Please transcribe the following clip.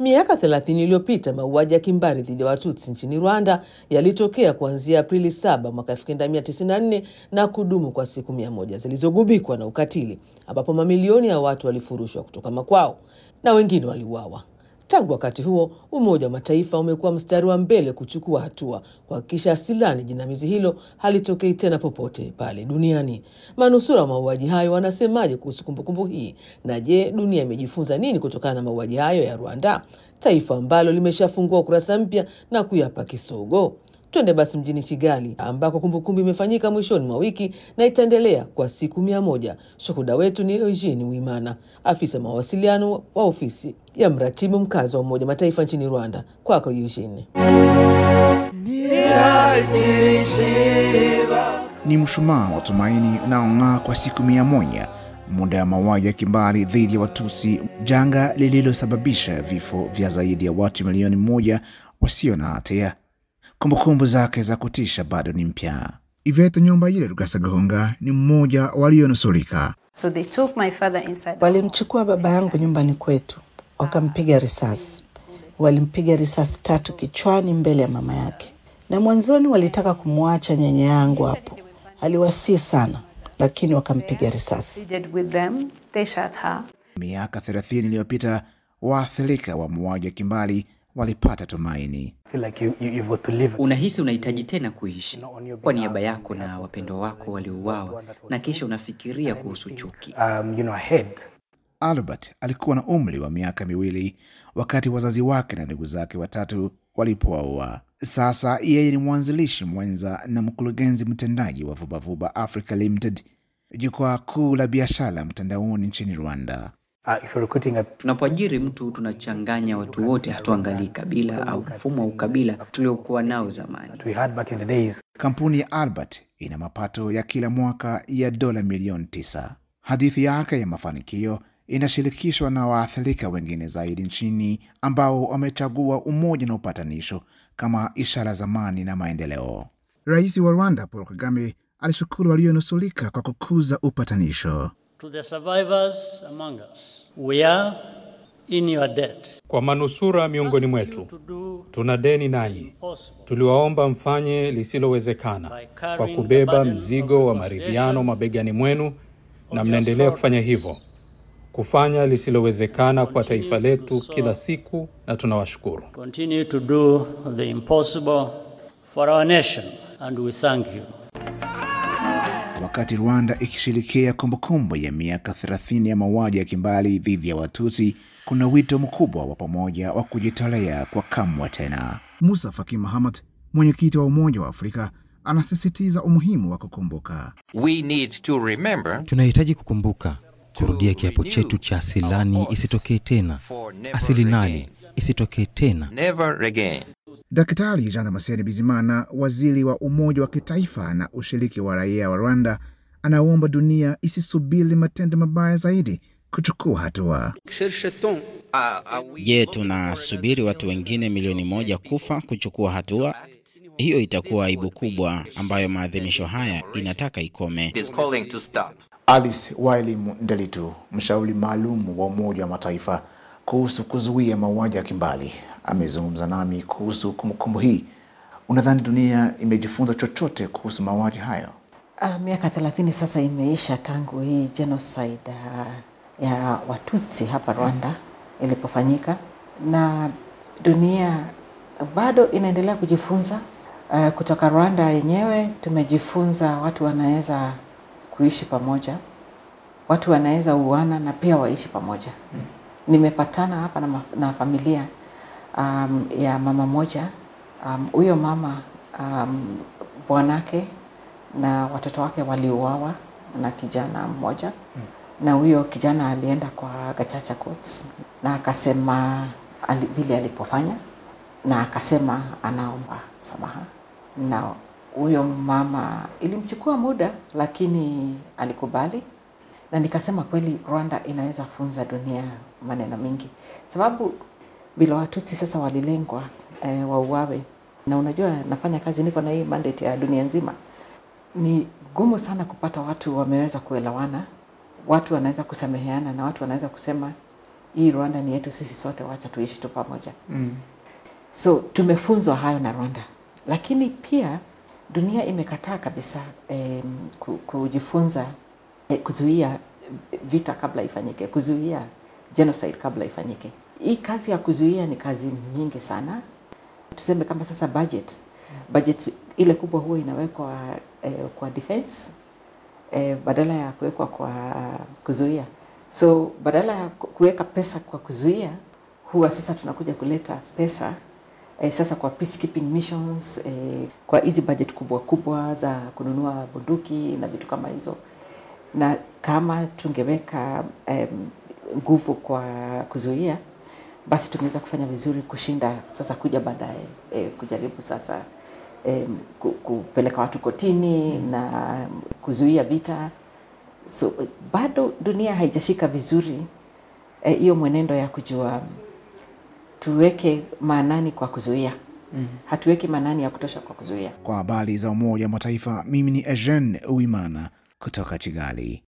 Miaka 30 iliyopita mauaji ya kimbari dhidi ya Watutsi nchini Rwanda yalitokea kuanzia Aprili 7 mwaka 1994 na kudumu kwa siku mia moja zilizogubikwa na ukatili, ambapo mamilioni ya watu walifurushwa kutoka makwao na wengine waliuawa. Tangu wakati huo, Umoja wa Mataifa umekuwa mstari wa mbele kuchukua hatua kuhakikisha asilani jinamizi hilo halitokei tena popote pale duniani. Manusura wa mauaji hayo wanasemaje kuhusu kumbukumbu hii? Na je, dunia imejifunza nini kutokana na mauaji hayo ya Rwanda, taifa ambalo limeshafungua ukurasa mpya na kuyapa kisogo? Twende basi mjini Kigali ambako kumbukumbu imefanyika mwishoni mwa wiki na itaendelea kwa siku mia moja. Shuhuda wetu ni Eugene Wimana, afisa mawasiliano wa ofisi ya mratibu mkazi wa Umoja Mataifa nchini Rwanda. Kwako Eugene. Ni mshumaa wa tumaini unaong'aa kwa siku mia moja muda ya mauaji ya kimbari dhidi ya Watusi, janga lililosababisha vifo vya zaidi ya watu milioni moja wasio na hatia. Kumbukumbu zake za kutisha bado ni mpya. Iveto Nyombayire Rugasagahunga ni mmoja walionusurika. So they took my father inside. Walimchukua baba yangu nyumbani kwetu, wakampiga risasi. Walimpiga risasi tatu kichwani mbele ya mama yake, na mwanzoni walitaka kumwacha nyanya yangu hapo, aliwasii sana, lakini wakampiga risasi. They did with them. They shot her. Miaka 30 iliyopita waathirika wa mauaji ya kimbari walipata tumaini. feel like you, you, you've got to live. Unahisi unahitaji tena kuishi kwa niaba yako na wapendwa wako waliouawa, na kisha unafikiria kuhusu chuki. Um, you know, ahead. Albert alikuwa na umri wa miaka miwili wakati wazazi wake na ndugu zake watatu walipoaua. Sasa yeye ni mwanzilishi mwenza na mkurugenzi mtendaji wa Vubavuba Africa Limited, jukwaa kuu la biashara mtandaoni nchini Rwanda. Uh, if you're recruiting a Tunapoajiri mtu tunachanganya watu wote, hatuangalii kabila au mfumo wa ukabila tuliokuwa nao zamani. that we had back in the days, Kampuni ya Albert ina mapato ya kila mwaka ya dola milioni tisa. Hadithi yake ya mafanikio inashirikishwa na waathirika wengine zaidi nchini ambao wamechagua umoja na upatanisho kama ishara za amani na maendeleo. Rais wa Rwanda Paul Kagame alishukuru walionusulika kwa kukuza upatanisho. To the survivors among us, we are in your debt. Kwa manusura miongoni mwetu, To do tuna deni nanyi. possible Tuliwaomba mfanye lisilowezekana kwa kubeba mzigo wa maridhiano mabegani mwenu, na mnaendelea kufanya hivyo, kufanya lisilowezekana kwa taifa letu kila siku, na tunawashukuru. continue to do the impossible for our nation, and we thank you. Wakati Rwanda ikishirikia kumbukumbu ya miaka 30 ya mauaji ya kimbali dhidi ya Watusi, kuna wito mkubwa wa pamoja wa kujitolea kwa kamwe tena. Musa Faki Mahamat, mwenyekiti wa Umoja wa Afrika, anasisitiza umuhimu wa kukumbuka. We need to remember Tunahitaji kukumbuka kurudia kiapo chetu cha asilani isitokee tena, for never asili nani again. isitokee tena. Never again. Daktari Jean Damascene Bizimana, waziri wa Umoja wa Kitaifa na ushiriki wa raia wa Rwanda, anaomba dunia isisubiri matendo mabaya zaidi kuchukua hatua. Je, tunasubiri watu wengine milioni moja kufa kuchukua hatua? Hiyo itakuwa aibu kubwa ambayo maadhimisho haya inataka ikome. It is calling to stop. Alice Wailimu Ndelitu, mshauri maalum wa Umoja wa Mataifa kuhusu kuzuia mauaji ya kimbali, amezungumza nami kuhusu kumbukumbu hii. Unadhani dunia imejifunza chochote kuhusu mauaji hayo? Ah, miaka thelathini sasa imeisha tangu hii genocide ah, ya Watutsi hapa Rwanda ilipofanyika, na dunia bado inaendelea kujifunza. Uh, kutoka Rwanda yenyewe tumejifunza watu wanaweza kuishi pamoja, watu wanaweza uana na pia waishi pamoja. Nimepatana hapa na, ma- na familia um, ya mama moja um, huyo mama um, bwanake na watoto wake waliuawa na kijana mmoja na huyo kijana alienda kwa Gachacha Courts na akasema ali, vile alipofanya na akasema anaomba msamaha, na huyo mama ilimchukua muda, lakini alikubali, na nikasema kweli Rwanda inaweza funza dunia maneno mingi, sababu bila Watutsi sasa walilengwa eh, wauawe, na unajua nafanya kazi, niko na hii mandate ya dunia nzima ni gumu sana kupata watu wameweza kuelewana, watu wanaweza kusameheana na watu wanaweza kusema hii Rwanda ni yetu sisi sote, wacha tuishi tu pamoja. Mm. So tumefunzwa hayo na Rwanda, lakini pia dunia imekataa kabisa eh, kujifunza eh, kuzuia vita kabla ifanyike, kuzuia genocide kabla ifanyike. Hii kazi ya kuzuia ni kazi nyingi sana. Tuseme kama sasa budget, budget ile kubwa huwa inawekwa eh, kwa defense eh, badala ya kuwekwa kwa kuzuia. So badala ya kuweka pesa kwa kuzuia, huwa sasa tunakuja kuleta pesa eh, sasa kwa peacekeeping missions eh, kwa hizi budget kubwa kubwa za kununua bunduki na vitu kama hizo, na kama tungeweka nguvu um, kwa kuzuia, basi tungeweza kufanya vizuri kushinda sasa kuja baadaye eh, kujaribu sasa eh, kupeleka watu kotini mm. na kuzuia vita. So bado dunia haijashika vizuri hiyo eh, mwenendo ya kujua tuweke maanani kwa kuzuia mm. hatuweki maanani ya kutosha kwa kuzuia. Kwa habari za Umoja wa Mataifa, mimi ni Eugene Uimana kutoka Kigali.